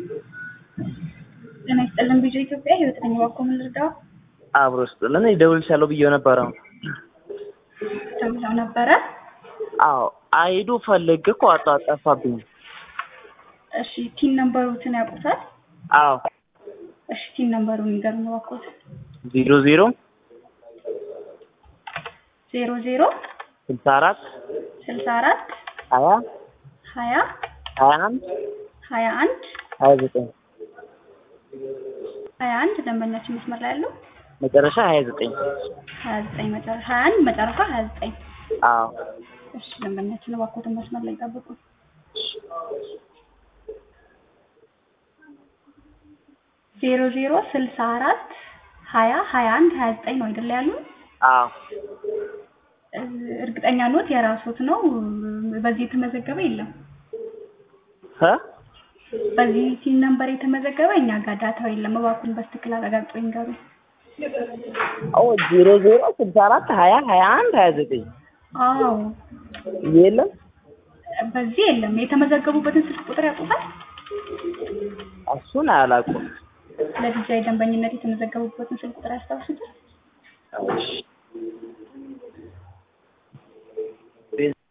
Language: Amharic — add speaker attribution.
Speaker 1: ጤና ይስጥልን ቢጆ ኢትዮጵያ ህይወት ነኝ። እባክዎ ምን ልርዳው?
Speaker 2: አብሮ ስጥልን እደውልልሻለሁ ብዬው ነበረ።
Speaker 1: ተብለው ነበረ።
Speaker 2: አዎ አይዱ ፈልግ እኮ አጣ ጠፋብኝ።
Speaker 1: እሺ ቲን ነምበሩትን ያውቁታል?
Speaker 2: አዎ
Speaker 1: እሺ ቲን ነምበሩን ይገርም እባክዎት።
Speaker 2: ዜሮ ዜሮ
Speaker 1: ዜሮ ዜሮ
Speaker 2: ስልሳ አራት
Speaker 1: ስልሳ አራት
Speaker 2: ሀያ
Speaker 1: ሀያ
Speaker 2: ሀያ አንድ
Speaker 1: ሀያ አንድ
Speaker 2: ሀያ ዘጠኝ
Speaker 1: ሀያ አንድ ደንበኛችን መስመር ላይ ያለው
Speaker 2: መጨረሻ ሀያ ዘጠኝ
Speaker 1: ሀያ ዘጠኝ መጨረሻ ሀያ አንድ መጨረሻ ሀያ ዘጠኝ
Speaker 2: አዎ
Speaker 1: እሺ ደንበኛችን እባክዎትን መስመር ላይ ጠብቁ። ዜሮ ዜሮ ስልሳ አራት ሀያ ሀያ አንድ ሀያ ዘጠኝ ነው አይደለ ያሉ?
Speaker 2: አዎ
Speaker 1: እርግጠኛ ኖት የራሶት ነው? በዚህ የተመዘገበ የለም።
Speaker 2: እ
Speaker 1: በዚህ ሲም ነምበር የተመዘገበ እኛ ጋር ዳታው የለም። እባክዎን በትክክል አረጋግጠው ይንገሩኝ።
Speaker 2: አዎ ዜሮ ዜሮ ስልሳ አራት ሀያ ሀያ አንድ ሀያ ዘጠኝ
Speaker 1: አዎ
Speaker 2: የለም
Speaker 1: በዚህ የለም። የተመዘገቡበትን ስልክ ቁጥር ያውቁታል?
Speaker 2: እሱን አላውቅም።
Speaker 1: ለዲጂአይ ደንበኝነት የተመዘገቡበትን ስልክ ቁጥር ያስታውሱታል?
Speaker 2: እሺ